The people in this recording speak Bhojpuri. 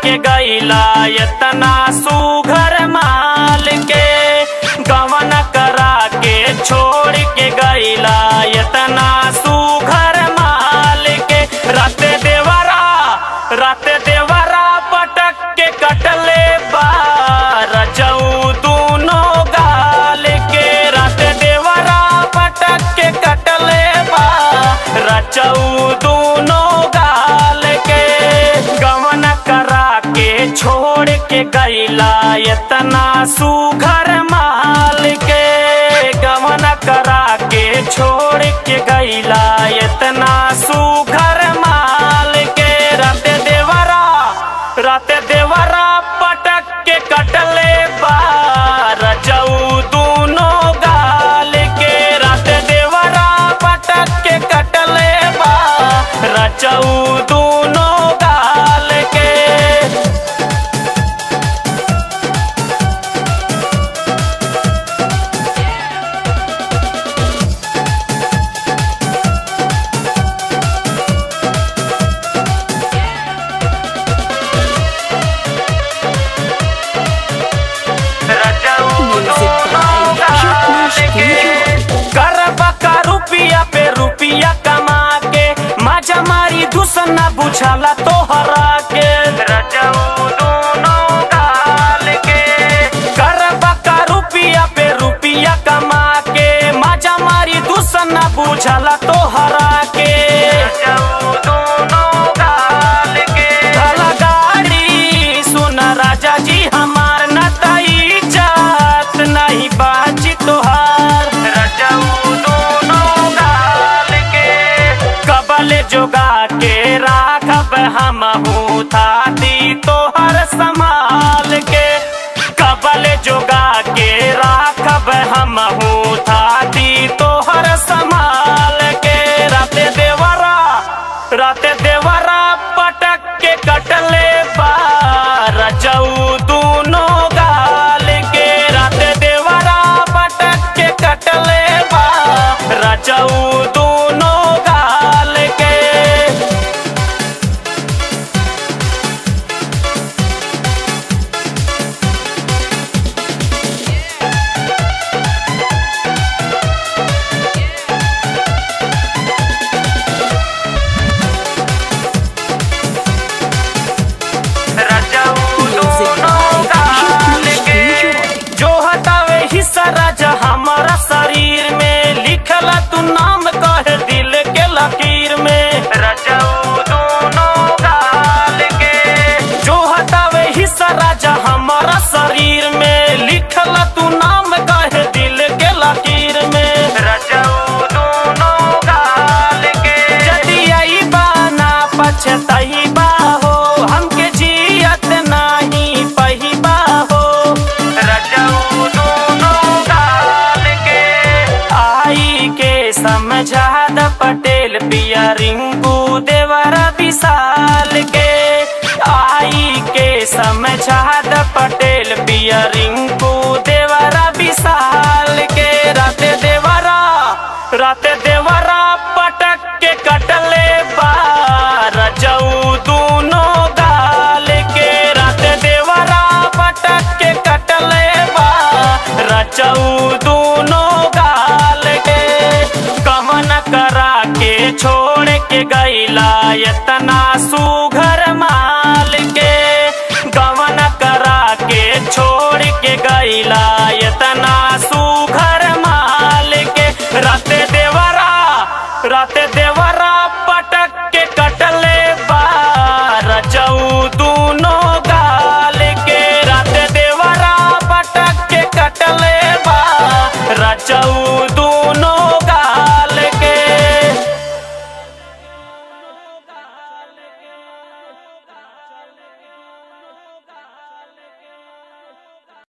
के गईला इतना सुघर माल के गवन करा के छोड़ के गईला इतना सुघर माल के रात देवरा रात देवरा पटक के कटले बार जऊ दोनों गाल के रात देवरा पटक के कटले बार रचऊ दोनों गाल के गवन करा के छोड़ के गईला इतना सुघर माल के गवन करा के छोड़ के गईला इतना सुघर माल के रात देवरा रात देवरा पटक के कटले बार जऊ दोनों गाल के रात देवरा पटक के कटले बार रचऊ दोनों गाल के करबा रुपिया पे रुपिया कमा के मजा मारी दुसना बुझाला तोहरा के रजऊ दोनों गाल के करबा रुपिया पे रुपिया कमा के मजा मारी दुसना बुझाला तोहरा के रजऊ दोनों गाल के धला गाड़ी सुन राजा जी हमार न तई जात नहीं बाजी तोहार रजऊ दोनों गाल के कबल जोगा के राखब हम थाती तोहर संभाल के कबल जोगा के राखब हम थाती तोहर संभाल के राते देवरा राते देवरा पटक के कटले बार जऊ दोनों गाल के राते देवरा पटक के कटले बार रजऊ दोनों गाल के रजऊ दोनों गाल के जो हटावे हिस्सा राजा हमारा शरीर में लिखला तू नाम कहे दिल के लकीर में रजऊ दोनों गाल के जो हटावे हिस्सा राजा हमारा शरीर में लिखला तू नाम कहे दिल के लकीर में रजऊ दोनों गाल के यदि आई बाना पछताई बा हो हमके जियत नाही पहिबा हो रजऊ दोनों गाल के आई के समझा द पटेल पिया रिंकू देवर विशाल के आई के समझा द पटेल पिया रिंकू देवर विशाल के राते देवरा राते देवरा पटक के कटले बार जऊ दोनों गाल के राते देवरा पटक के कटले बार रचऊ दोनों गाल के कमन करा के छोड़ के गईला इतना सुघर माल